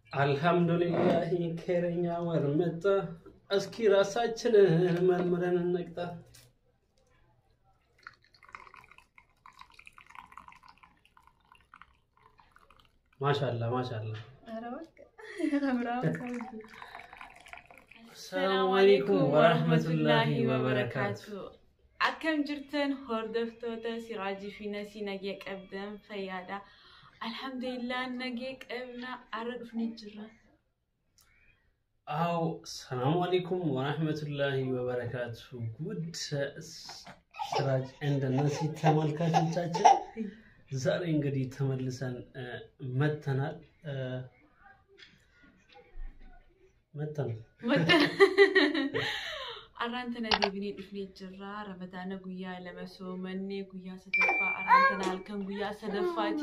አልሐምዱሊላህ ከረኛ ወር መጣ። እስኪ ራሳችንን መርምረን እንቅጣ። ማሻላ ማሻላ። ሰላሙ አለይኩም ወረህመቱላሂ ወበረካቱ። Akkam jirtan hordoftoota Siraajii fi Nasii nagee qabdan fayyaadha. Alhamdulillah nagee qabna arra dhufnee jirra. አው ሰላሙ አለይኩም ወረህመቱላሂ ወበረካቱ። ጉድ ስራጅ እንደ ነሲ ተመልካቾቻችን ዛሬ እንግዲህ ተመልሰን መተናል መተናል Arraanta nagee binee dhufnee jirra. Ramadaana guyyaa lama soomannee guyyaa sadaffaa arraantana halkan guyyaa sadaffaati.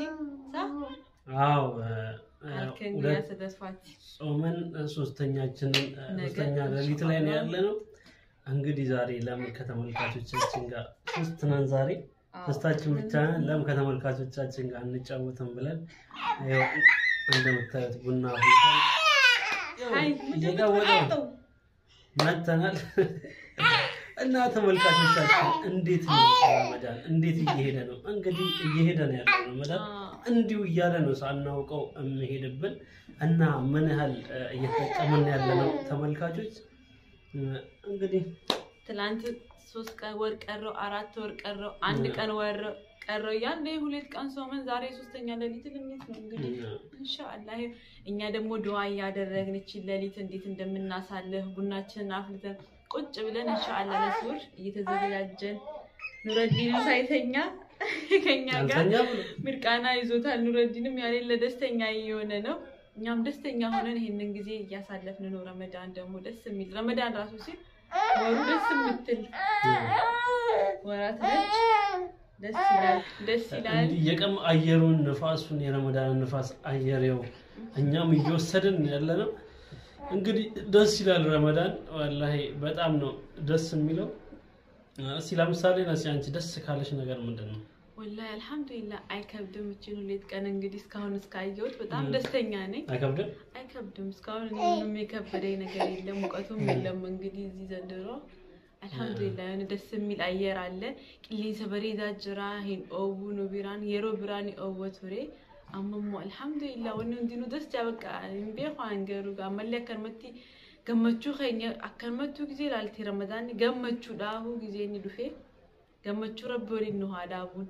አው Halkan guyyaa sadaffaati. ጾመን ሶስተኛችንን ሶስተኛ ሌሊት ላይ ነው ያለ ነው። እንግዲህ ዛሬ ለምን ከተመልካቾቻችን ጋር ሶስት ነን ዛሬ ሶስታችን ብቻ ነን። ለምን ከተመልካቾቻችን ጋር እንጫወትም ብለን ያው እንደምታዩት ቡና አፍልተን ያው አይ እየጋወጠ ነው መተናል እና ተመልካቾቻችን እንዴት ነው ረመዳን እንዴት እየሄደ ነው? እንግዲህ እየሄደ ነው ያለው ረመዳን እንዲሁ እያለ ነው ሳናውቀው የሚሄድብን እና ምን ያህል እየተጠቀምን ያለ ነው ተመልካቾች እንግዲህ ትላንት ሶስት ቀን ወር ቀረው፣ አራት ወር ቀረው፣ አንድ ቀን ወር ቀረው እያለ ሁለት ቀን ሶመን ዛሬ ሶስተኛ ሌሊት ልሜት ነው እንግዲህ ኢንሻአላህ እኛ ደግሞ ዱዓ እያደረግን እቺን ሌሊት እንዴት እንደምናሳልፍ ቡናችንን አፍልተን ቁጭ ብለን ኢንሻአላህ ለሱር እየተዘጋጀን ኑረዲንም ሳይተኛ ከኛ ጋር አልተኛ ብሎ ምርቃና ይዞታል። ኑረዲንም ያሌለ ደስተኛ እየሆነ ነው። እኛም ደስተኛ ሆነን ይሄንን ጊዜ እያሳለፍን ነው። ረመዳን ደግሞ ደስ የሚል ረመዳን ራሱ ሲል ወሩ ደስ የምትል ወራት ነች። ደስ ይላል፣ ደስ ይላል። እንዲህ የቀም አየሩን ንፋሱን የረመዳን ንፋስ አየሬው እኛም እየወሰድን ያለ ነው። እንግዲህ ደስ ይላል ረመዳን ወላሂ በጣም ነው ደስ የሚለው። እስኪ ለምሳሌ ነሲ አንቺ ደስ ካለሽ ነገር ምንድን ነው? ወላሂ አልሐምዱሊላህ አይከብድም። እችን ሁለት ቀን እንግዲህ እስካሁን እስካየሁት በጣም ደስተኛ ነኝ። አይከብድም? አይከብድም። እስካሁን እኔ ምንም የከበደኝ ነገር የለም። ሙቀቱም የለም። እንግዲህ እዚህ ዘንድሮ አልሐምዱሊላህ የሆነ ደስ የሚል አየር አለ። ቂሊንሰ በሬዳ ጅራ ሂን ኦቡ ኑ ቢራን የሮ ቢራን ኦወ ቱሬ አመሞ አልሐምዱሊላህ ወኒ ሁንዲኑ ደስ ጃበቃ ቤ አንገሩ አመሌ አከንመቲ ገመቹ ኸኛ አከንመቱ ጊዜ ላልቴ ረመዳን ገመቹ ዳሁ ጊዜ ኒ ዱፌ ገመቹ ረቢ ወሊን ነው ዳቡን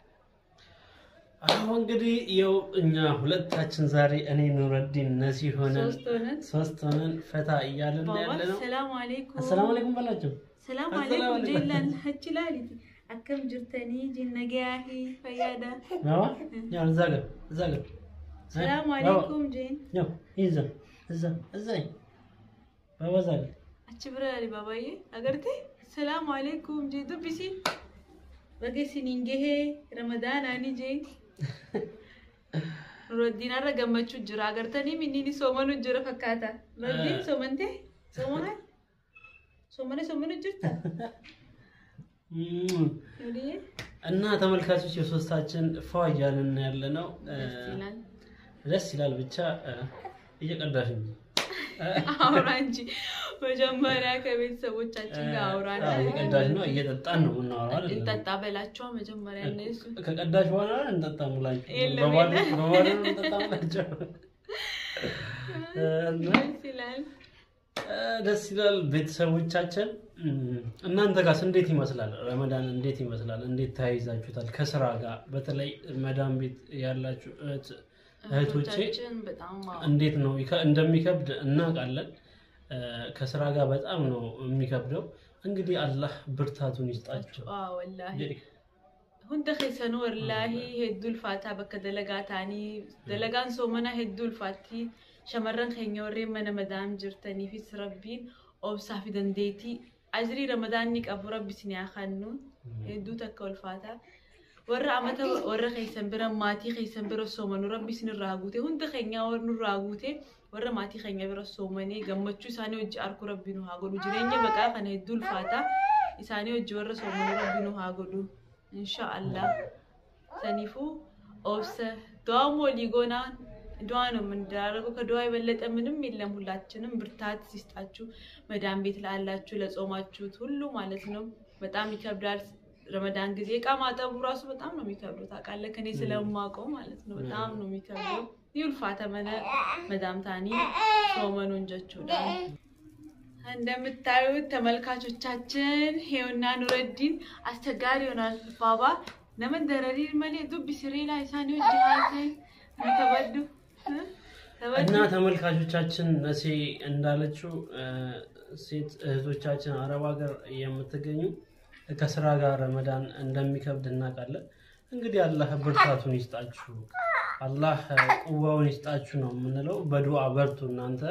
አሁን እንግዲህ ይኸው እኛ ሁለታችን ዛሬ እኔ ኑረዲን ነሲ ሆነን ሶስት ሆነን ሶስት ሆነን ፈታ እያልን ባባ ያለ ነው። ሰላም አለይኩም አሰላሙ አለይኩም በላቸው። ሰላም አሰላሙ አለይኩም አለይኩም። ጀላን ሀችላሊቲ አከም ጅርተኒ ጅነገያሂ ፈያዳ ባባ ያው እዛ ጋር እዛ ጋር ሰላም ባባ፣ አለይኩም ጄን ያው ይዛ እዛ እዛ ባባ እዛ ጋር አች ብራሊ ባባዬ አገርቴ ሰላም አለይኩም ጄ ዱቢሲ በገሲኒንጌሄ ረመዳን አኒ ጄ ኑረዲን አረ ገመቹ ጅራ አገርተኒ ሚኒኒ ሶመኑ ጅረ ፈካታ ኑረዲን ሶመንቴ ሶመነ ሶመነ ሶመኑ ጅርታ እም። ኑሪዬ እና ተመልካቾች የሶስታችን ፏ እያልን ያለ ነው። ደስ ይላል ደስ ይላል ብቻ እ፣ እየቀዳሽ እንጂ አውራ እንጂ መጀመሪያ ከቤተሰቦቻችን ጋር አውራና አዎ፣ እየቀዳሽ ነው። እየጠጣን ነው የምናወራው አይደል? እንጠጣ በላቸው መጀመሪያ እነሱ ከቀዳሽ በኋላ እንጠጣ ሙላችሁ የለም፣ በባዶ የለም። በባዶ ነው እንጠጣ ሙላችሁ እና ደስ ይላል። እ፣ ደስ ይላል። ቤተሰቦቻችን እም፣ እናንተ ጋርስ እንዴት ይመስላል? ረመዳን እንዴት ይመስላል? እንዴት ተያይዛችሁታል? ከስራ ጋር በተለይ መዳም ቤት ያላችሁ እህት እህቶቼ እህቶቻችን በጣም አዎ፣ እንዴት ነው ይከ- እንደሚከብድ እናውቃለን። እ፣ ከስራ ጋር በጣም ነው የሚከብደው። እንግዲህ አላህ ብርታቱን ይስጣቸው። አዎ፣ ወላሂ እንግዲህ ሁንደ ኬሰኑ ወላሂ ሄዱ ልፋታ በከ ደለጋ ታኒ ደለጋን ሶመና ሄዱ ልፋቲ ሸመረን ኬኛ ወሬ መነ መዳም ጅርተኒ ፊስ ረቢን ኦብሳ ፊ ደንዴቲ አጅሪ ረመዳን ቀቡ ረቢ ሲን ያኸኑ ሄዱ ተከ ወልፋታ ወረ አመተ ወረ ኬሰን ብረ ማቲ ኬሰን ብረ ሶመኑ ረቢ ሲን ራጉቴ ሁንደ ኬኛ ወር ኑ ራጉቴ ወረ ማቲ ኬኛ ብረ ሶመኔ ገመቹ ኢሳኔ ወጅ አርኩ ረቢ ኑ ሃጎዱ ጅሬኛ በቃ ከነ ሄዱ ልፋታ ኢሳኔ ወጅ ወረ ሶመኑ ረቢ ኑ ሃጎዱ ኢንሻአላህ ሰኒፉ ኦብሰ ዶሞ ሊጎና ድዋ ነው የምንደራረገው። ከድዋ የበለጠ ምንም የለም። ሁላችንም ብርታት ሲስጣችሁ፣ መዳን ቤት ላላችሁ፣ ለጾማችሁት ሁሉ ማለት ነው። በጣም ይከብዳል። ረመዳን ጊዜ እቃ ማጠቡ ራሱ በጣም ነው የሚከብደው። ታውቃለህ፣ ከኔ ስለማውቀው ማለት ነው። በጣም ነው የሚከብደው። ይውልፋ ተመነ መዳም ታኒ ሶመኑን ጀቹዳ እንደምታዩት ተመልካቾቻችን ሄውና ኑረዲን አስቸጋሪ ይሆናል። ባባ ነመን ደረሪ መሌ ዱብ ስሬ ላይ ሳኒ ጅሃተ ተበዱ እና ተመልካቾቻችን ነሴ እንዳለችው ሴት እህቶቻችን አረብ ሀገር የምትገኙ ከስራ ጋር ረመዳን እንደሚከብድ እናውቃለን። እንግዲህ አላህ ብርታቱን ይስጣችሁ፣ አላህ ቁዋውን ይስጣችሁ ነው የምንለው። በዱዓ በርቱ እናንተ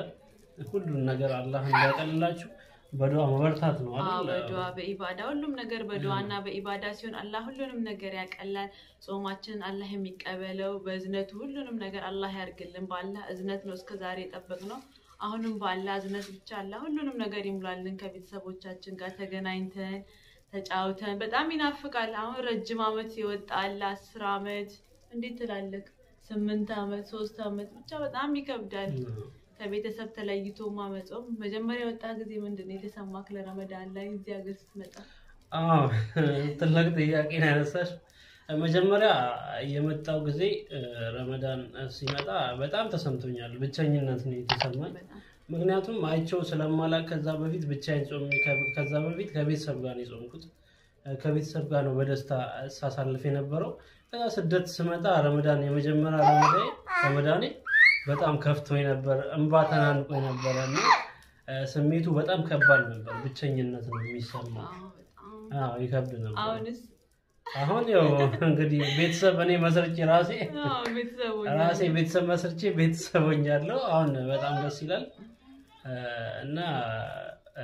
ሁሉን ነገር አላህ እንዲያቀልላችሁ በዱዓ መበርታት ነው አዎ አይደል? በዱዓ በኢባዳ ሁሉም ነገር በዱዓ እና በኢባዳ ሲሆን አላህ ሁሉንም ነገር ያቀላል። ጾማችንን አላህ የሚቀበለው በእዝነቱ ሁሉንም ነገር አላህ ያርግልን። በአላህ እዝነት ነው እስከ ዛሬ የጠበቅነው። አሁንም በአላህ እዝነት ብቻ አላህ ሁሉንም ነገር ይሙላልን። ከቤተሰቦቻችን ጋር ተገናኝተን ተጫውተን በጣም ይናፍቃል። አሁን ረጅም ዓመት የወጣ አለ አስር ዓመት እንዴት ትላለህ? ስምንት ዓመት ሶስት ዓመት ብቻ በጣም ይከብዳል። ከቤተሰብ ተለይቶ ማመጾም መጀመሪያ የወጣ ጊዜ ምንድን ነው የተሰማክ ለረመዳን ላይ እዚህ ሀገር ስትመጣ? አዎ ትልቅ ጥያቄ ነው ያነሳሽ። መጀመሪያ የመጣው ጊዜ እ፣ ረመዳን ሲመጣ በጣም ተሰምቶኛል። ብቸኝነት ነው የተሰማኝ። በጣም ምክንያቱም አይቸው ስለማላቅ ከዛ በፊት ብቻዬን ጾሜ ከ- ከዛ በፊት ከቤተሰብ ጋር ነው የጾምኩት። እ፣ ከቤተሰብ ጋር ነው በደስታ ሳሳልፍ የነበረው። ከዛ ስደት ስመጣ ረመዳን የመጀመሪያ ረመዳኔ ረመዳኔ በጣም ከፍቶኝ ነበር፣ እንባ ተናንቆኝ ነበረ እና እ፣ ስሜቱ በጣም ከባድ ነበር። ብቸኝነት ነው የሚሰማው። አዎ፣ በጣም አዎ ይከብድ ነበር። አሁንስ አሁን ያው እንግዲህ ቤተሰብ እኔ መስርቼ ራሴ አዎ፣ ቤተሰቦች ራሴ ቤተሰብ መስርቼ ቤተሰብ ሆኛለሁ። አሁን በጣም ደስ ይላል እ፣ እና እ፣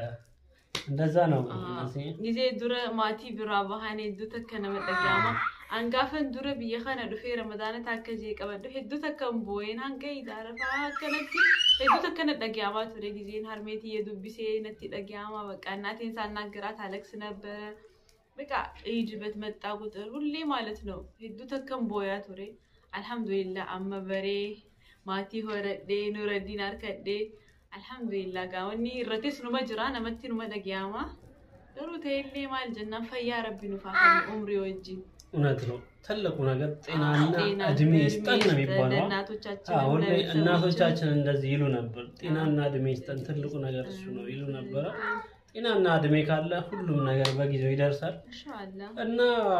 እንደዛ ነው። እነዚህ ጊዜ ዱረ ማቲ ቢራ ባሃኔ ሄdduu takka nama dhaga'ama hangaafan dura biyya kana dhufee ramadaanata akka jee qabadhu hedduu takka hin boo'een hanga idaarafaa akkanatti hedduu takka na dhaga'amaa ture ጊዜን harmeetii የዱbbisee natti dhaga'ama በቃ እናቴን ሳናግራት አለቅስ ነበረ በቃ ኢድ በትመጣ ቁጥር ሁሌ ማለት ነው hedduu takka hin boo'aa ture alhamdulillah amma baree maatii horadhee nuraddiin harkadhee alhamdulillah gaa wanni irrattis numa jira namatti numa dhaga'ama garuu ta'ellee maal jennaan fayyaa rabbi nuuf haa kennu umrii wajjin እውነት ነው። ትልቁ ነገር ጤናና ጤና እድሜ እድሜ ይስጠን ነው የሚባለው። ለእናቶቻችን አዎ፣ ሁሌ ለቤተሰቦቻችን። እናቶቻችን እንደዚህ ይሉ ነበር። ጤናና እድሜ ይስጠን፣ ትልቁ ነገር እሱ ነው ይሉ ነበረ። ጤናና እድሜ ካለ ሁሉም ነገር በጊዜው ይደርሳል። ኢንሻአላህ እና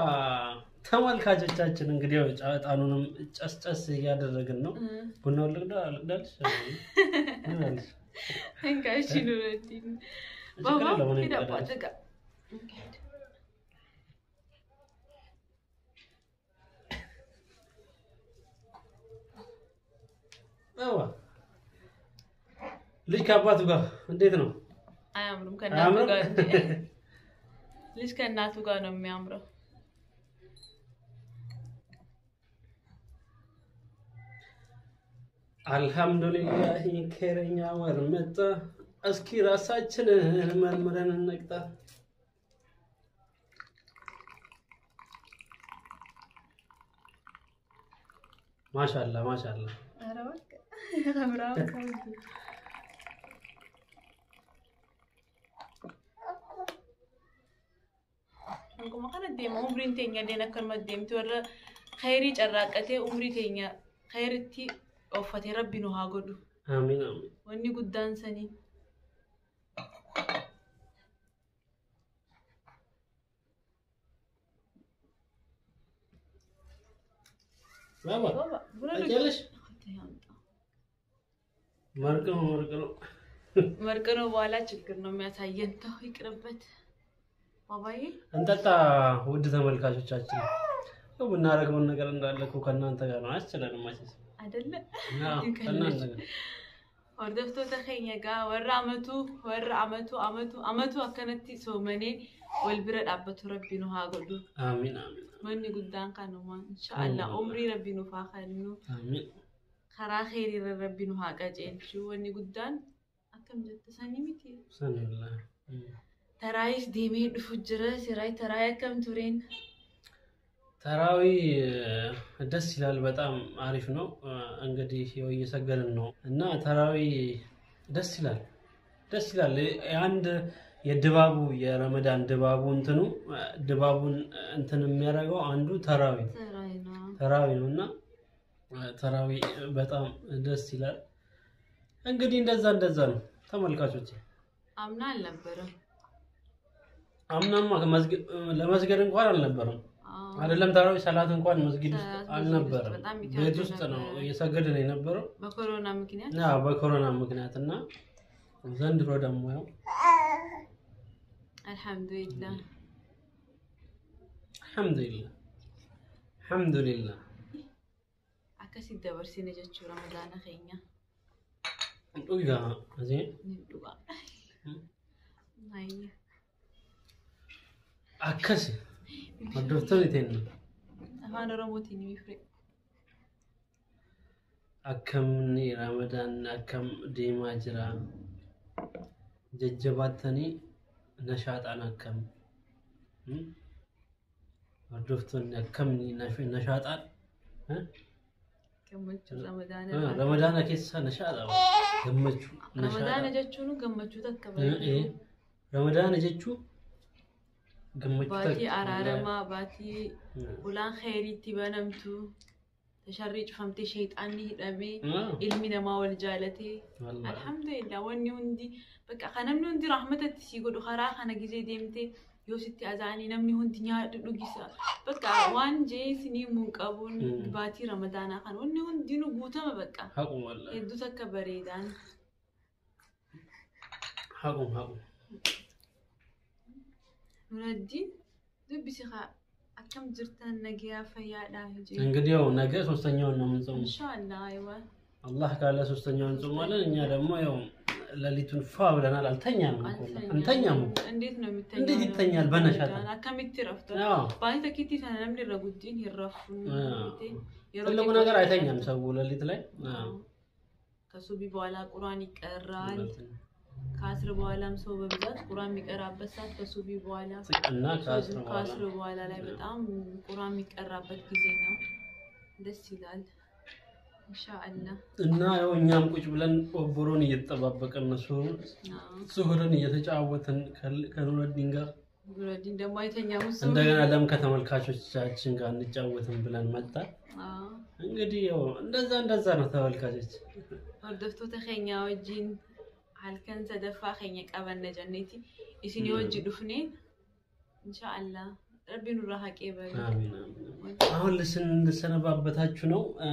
ተመልካቾቻችን እንግዲህ ያው ጫጣኑንም ጨስጨስ እያደረግን ነው። ቡናውን ልቅዳ ልቅዳልሽ ልቅዳልሽ እንካሽ ኑረዲን ችግር ባባ የለውም፣ እኔ ሂድ እቀዳለሁ። አባት ጋር አዋ ልጅ ከአባቱ ጋር እንዴት ነው? አያምሩም ከእናቱ አያምርም? ጋር እንጂ ልጅ ከእናቱ ጋር ነው የሚያምረው አልሐምዱሊላህ ከረኛ ወር መጣ። እስኪ ራሳችንን መርምረን እንቅጣ። ማሻላ ማሻላ ኧረ በቃ አምራም Akkuma kana deema umriin teenya illee akkanuma deemti warra khayrii carraaqqatee umrii teenya khayritti ooffatee rabbi nu haa godhu. አሚን አሚን። Wanni guddaan sanii. ባባ Baba, buna አጨለሽ dhugaa. መርቅ ነው መርቅ ነው። መርቅ ነው በኋላ ችግር ነው የሚያሳየን። ተው ይቅርበት። ባባዬ እንጠጣ ውድ ተመልካቾቻችን። ያው የምናደርገውን ነገር እንዳለ እኮ ከእናንተ ጋር ነው። አያስችለንም መቼስ። አይደለ? አዎ፣ ከእናንተ ጋር Hordoftoota keenya egaa warra amatu warra amatu amatu amatu akkanatti soomanii wal bira dhaabbatu rabbi nu haa godhu. አሚን አሚን Wanni guddaan kanuma inshaallah Mm. umrii rabbi nuuf haa kennu አሚን። karaa kheyriirra rabbi nu haa qajeelchu wanni guddaan akkam jette sanii miti. ሰንላ Taraayis deemee dhufu jira siraa taraayii akkam tureen ተራዊ ደስ ይላል። በጣም አሪፍ ነው። እንግዲህ ያው እየሰገድን ነው እና ተራዊ ደስ ይላል፣ ደስ ይላል። የአንድ የድባቡ የረመዳን ድባቡ እንትኑ ድባቡን እንትን የሚያደርገው አንዱ ተራዊ ተራዊ ነው። ተራዊ ነው እና ተራዊ በጣም ደስ ይላል። እንግዲህ እንደዛ እንደዛ ነው ተመልካቾች። አምና አልነበረም። አምናማ ከመስገድ- ለመስገድ እንኳን አልነበረም አዎ። አይደለም ተራዊ ሰላት እንኳን መስጊድ ውስጥ ሰላት መስጊድ አልነበረም። ውስጥ በጣም ይከብድ ቤት ውስጥ ነው ነበር። እየሰገድን የነበረው በኮሮና ምክንያት ያ በኮሮና ምክንያት እና ዘንድሮ ደግሞ ያው አልሐምዱሊላህ አልሐምዱሊላህ አልሐምዱሊላህ akkasitti dabarsine jechuu ramadaana keenya ዱጋ እዚህ ni dhugaa. Ayya. አከስ hordoftoonni teenya Afaan Oromootiin ni fire. akkamni ramadaan akkam deemaa jira jajjabaattanii nashaaxaan akkam Hmm? hordoftoonni akkamni nash- nashaaxaan Eh? Gammachuu Ah, ramadaana. ramadaana keessa nashaaxa gammachuu Ramadaana jechuun gammachuu takka Eh, eh. baay'ee. ramadaana jechuun gammachuu Baatii takka. araaramaa, baatii Hmm. ulaan khayriitti banamtu, tasharrii cufamtee sheexaanni hidhamee, Ah, ilmi namaa wal jaalatee. wallahi. Alhamdulillah wanni hundi bakka kan namni hundi rahmatatti si godhu karaa kana gizee deemtee yoo sitti azaanii namni hundi nyaadhu dhugisa bakka waan jee isinii mun qabuun Mm. baatii ramadaanaa kan wanni hundinuu guutama bakka haqum wallahi hedduu takka bareedaan haqum haqum nuraddiin dubbisi kaa akkam jirtan nagayaa fayyaadhaa jee እንግዲህ ያው ነገ ሶስተኛውን ነው የምንጾመው inshaallah aywa አላህ ካለ ሶስተኛውን እንጾማለን። እኛ ደግሞ ያው ሌሊቱን ፏ ብለናል። አልተኛም እኮ አንተኛም እኮ እንዴት ነው የሚተኛው እንዴት ይተኛል? በነሻታ akkamitti raftan አዎ። baay'ee takkiitti sana namni irra guddiin hin raffu አዎ። yeroo ትልቁ xiqqoo ነገር አይተኛም ሰው ሌሊት ላይ አዎ። ከሱቢ በኋላ ቁርአን ይቀራል። ከአስር በኋላም ሰው በብዛት ቁርአን የሚቀራበት ሰዓት ከሱቢ በኋላ እና ከአስር በኋላ ከአስር በኋላ ላይ በጣም ቁርአን የሚቀራበት ጊዜ ነው። ደስ ይላል። ኢንሻአላህ እና ያው እኛም ቁጭ ብለን ኦቦሮን እየተጠባበቅን ነው ሱሁር አዎ። ሱሁርን እየተጫወትን ከል- ከኑረዲን ጋር ኑረዲን ደግሞ አይተኛም እሱ። እንደገና ለም ከተመልካቾቻችን ጋር እንጫወትን ብለን መጣን። አዎ። እንግዲህ ያው እንደዛ እንደዛ ነው ተመልካቾች። hordoftoota keenya wajjin halkan sadaffaa keenya qabanna jenneeti isin wajji dhufne inshaallah rabbiin nurraa haqee bari አሚን አሚን። አሁን ልስን ልሰነባበታችሁ ነው እ፣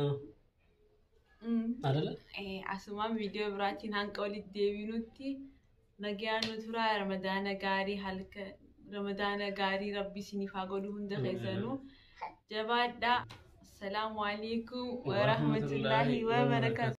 አይደለ? asumaan viidiyoo biraatiin hanqa walitti deebinutti nagaan nu turaa ramadaana gaarii halka ramadaana gaarii rabbi isiniif haa godhu hunda keessanuu jabaadhaa assalaamu alaikum warahmatullaahi wabarakaatu